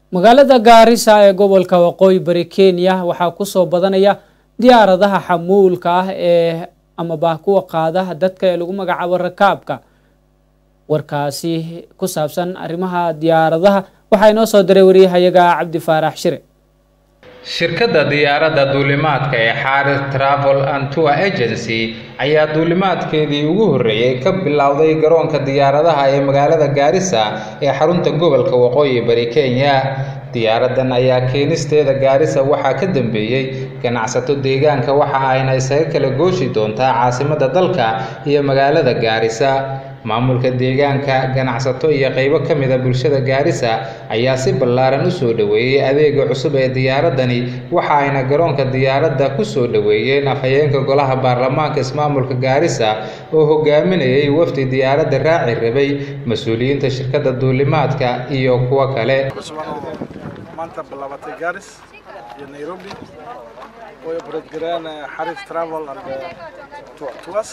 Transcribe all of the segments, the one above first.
magaalada gaarisa ee gobolka waqooyi bari kenya waxaa kusoo badanaya diyaaradaha xamuulka ah ee amaba kuwa qaada dadka ee lagu magacaabo rakaabka warkaasi ku saabsan arrimaha diyaaradaha waxaa inoo soo diray wariyahayaga cabdi faarax shire shirkadda diyaaradda duulimaadka ee xaaris travel and tour agency ayaa duulimaadkeedii ugu horreeyey ka bilowday garoonka diyaaradaha ee magaalada gaarisa ee xarunta gobolka waqooyi bari kenya diyaaraddan ayaa keenisteeda gaarisa waxaa ka dambeeyey ganacsato deegaanka waxa ayna isaga kala gooshi doontaa caasimadda dalka iyo magaalada gaarisa maamulka deegaanka ganacsato iyo qaybo ka mida bulshada gaarisa ayaa si ballaaran u soo dhoweeyey adeega cusub ee diyaaraddani waxa ayna garoonka diyaaradda ku soo dhoweeyeen afhayeenka golaha baarlamaanka ismaamulka gaarisa oo hogaaminayay wafdi diyaaradda raaci rabay mas-uuliyiinta shirkadda duulimaadka iyo kuwo kale maanta bilaabatay gaaris iyo nairobi way obaradgareen xariif travel and tours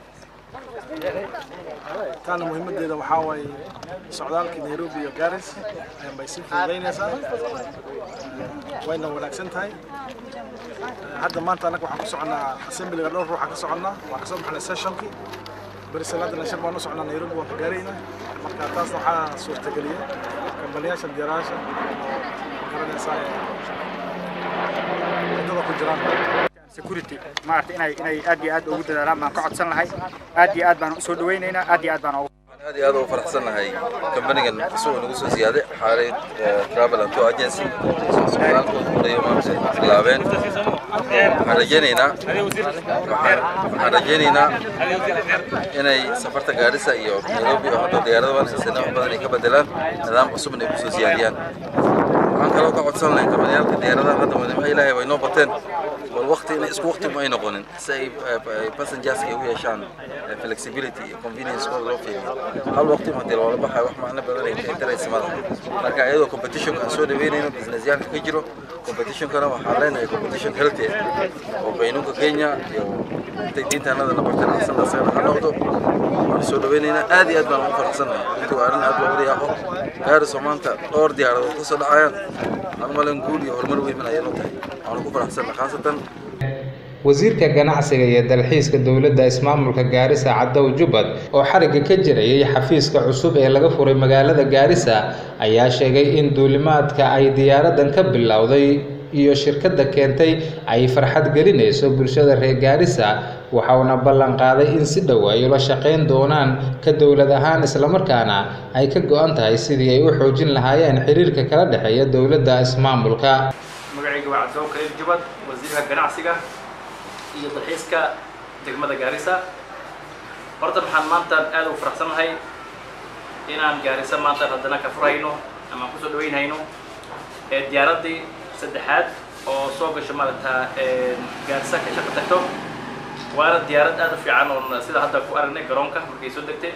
taana muhiimadeeda waxaa waaye socdaalkii nairobi iyo garis bay sii fududaynaysaa wayna wanaagsan tahay hadda maanta annaga waxaan ku soconnaa assemblyga dhowr ruuxa ka soconnaa waan kasoo baxnay sessionkii berisaladana shir baan u socnaa nairobi waan ka gaarayna marka taasna waxaa suurtageliyay kambaniyaasha diyaarayaasha garanaysaa wadada ku jiraan security maaragtay inay inay aad iyo aad ugu dadaalaan baan ka codsan lahay aad iyo aad baan u soo dhawaynaynaa aad iyo aad baan ugu aad iyo aad ugu faraxsannahay kambanigan isagoo nagu soo ziyaaday xaalay travel and tour agency socdaalkooda horeeyo maanta bilaabeen waxaan rajaynaynaa waxaan rajaynaynaa inay safarta gaarisa iyo nairobi oo hadda diyaarada waan haysana wax badan ay ka bedelaan nidaam cusubna ay kusoo siyaadiyaan waxaan kaloo ka codsan lahay kambaniyaalka diyaaradaha hadda wadamaha ilaahay way noo bateen bal waqti inay isku waqti ma ay noqonin si ay passengers ay u yeeshaan flexibility iyo convenience kooda loo fiiriyo hal waqti ma hadii loola baxayo wax macno badan ay taraysa malaha marka iyadoo competitionka aan soo dhaweynayno businessyaalka ka jiro competitionkana waxaan leenahay competition healthy oo qaynuunka kenya iyo intay diintaanada nabartan asana asagana ha noqdo waan soo dhaweynaynaa aad iyo aad baan ugu faraxsannahay intuu arrin aad looga yaaqo gaariso maanta dhowr diyaaradood ka soo dhacayaan aan malen guul iyo horumar weyn ayay noo tahay waan ugu faraxsannahay khaasatan wasiirka ganacsiga iyo dalxiiska dowladda ismaamulka gaarisa cadow jubbad oo xarigga ka jirayay xafiiska cusub ee laga furay magaalada gaarisa ayaa sheegay in duulimaadka ay diyaaraddan ka bilowday iyo shirkadda keentay ay farxad gelinayso bulshada reer gaarisa waxauna ballan qaaday in si dhow ay ula shaqayn doonaan ka dowlad ahaan islamarkaana ay ka go-an tahay sidii ay u xoojin lahaayeen xiriirka kala dhexeeya dowladda ismaamulka magacayga waa cabdow kaliil jubbad wasiirka ganacsiga iyo dalxiiska degmada gaarisa horta maxaan maanta aad ugu faraxsannahay inaan gaarisa maanta haddana ka furayno ama aan kusoo dhaweynhayno diyaaraddii saddexaad oo soo gasho maaragta gaarisa ka shaqo tagto waana diyaarad aad u fiican oo sida hadda ku aragnay garoonka markay soo degtay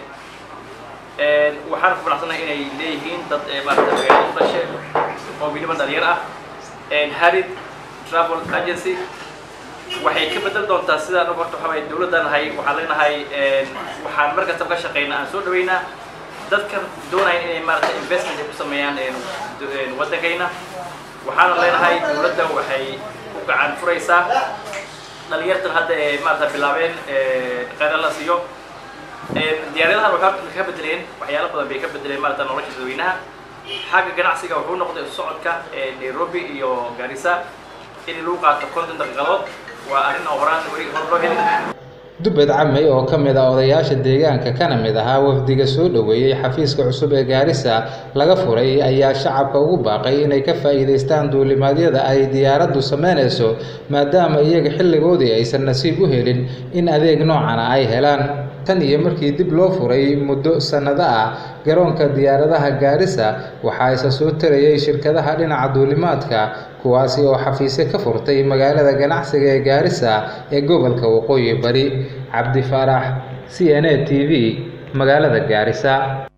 waxaan ku faraxsannahay inay leeyihiin dad maaragta magaalada u dhashe oo weliba dhalinyar ah harid travel agency waxay ka bedel doontaa sidaan og horta waxaa dowladdan nahay waxaan leenahay waxaan mar kastaba ka shaqaynaa aan soo dhaweynaa dadkan doonaya inay maaragta investment ay ku sameeyaan waddankayna waxaana leenahay dowladda waxay u gacan furaysaa dhalinyartan hadda ee maarata bilaabeen qeyra la siiyo diyaaradahan waxay ka bedeleen waxyaalo badan bay ka bedeleen maarata nolosha dadweynaha xagga ganacsiga wuxuu noqday socodka nairobi iyo garissa in lagu qaato konton daqiiqadood waa arrin oo horaan weli hor loo helin dubbed camey oo ka mid ah odayaasha deegaanka kana mid ahaa wafdiga soo dhoweeyey xafiiska cusub ee gaarisa laga furay ayaa shacabka ugu baaqay inay ka faa'iidaystaan duulimaadyada ay diyaaraddu samaynayso maadaama iyaga xilligoodii aysan nasiib u helin in adeeg noocana ay helaan tan iyo markii dib loo furay muddo sannado ah garoonka diyaaradaha gaarisa waxaa isa soo tarayay shirkadaha dhinaca duulimaadka kuwaasi oo xafiisyo ka furtay magaalada ganacsiga ee gaarisa ee gobolka waqooyi bari cabdi faarax c n a t v magaalada gaarisa